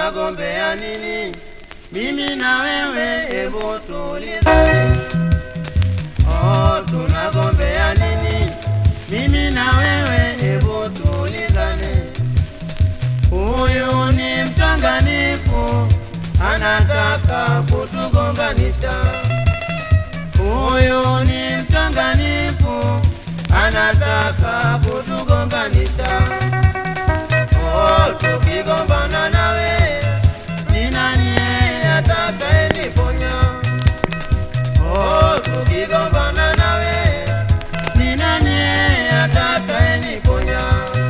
tunagombea nini? Mimi na wewe, hebu tulizane. Oh, tunagombea nini? Mimi na wewe, hebu tulizane. Huyu ni mchonganifu, anataka kutugombanisha. Huyu ni mchonganifu, anataka kutugombanisha. Oh, tukigombana nawe, ni nani yeye atakayeniponya? Oh, tukigombana nawe, ni nani yeye atakayeniponya?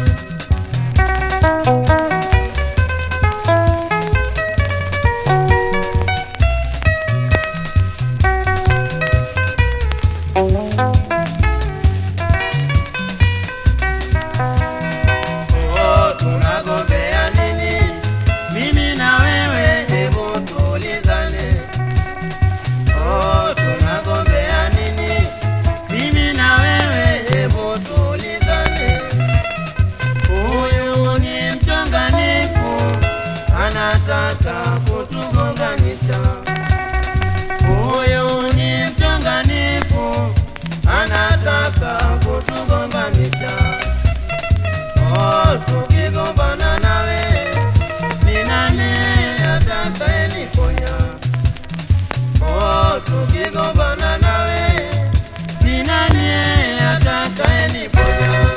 Oh, tunagombea nini? Mimi na wewe, hebu tulizane. Oh, tunagombea nini? Mimi na wewe, hebu tulizane. Huyu ni mchonganifu, anataka kutugonganisha. Huyu ni mchonganifu, anataka kutugombanisha. Oh, tukigombana nawe, ni nani atakayeniponya? Oh, tukigombana nawe, ni nani atakayeniponya?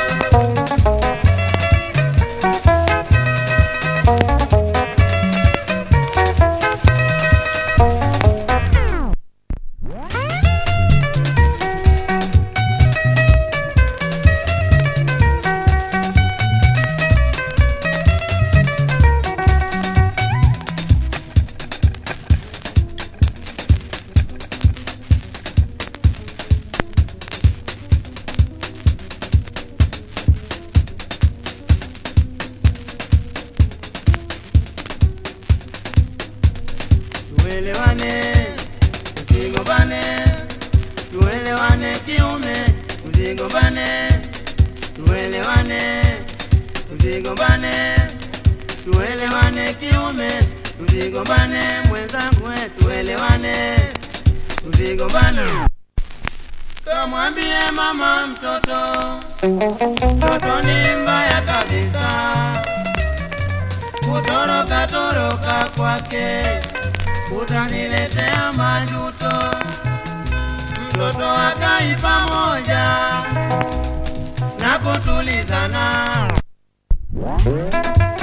tuelewane, usigombane, tuelewane kiume, usigombane, tuelewane, usigombane, tuelewane kiume, usigombane mwenzangu, we, tuelewane, usigombane. Kamwambie mama mtoto, mtoto ni mbaya kabisa kutoroka toroka kwake utaniletea majuto. Mtoto akai pamoja na kutulizana.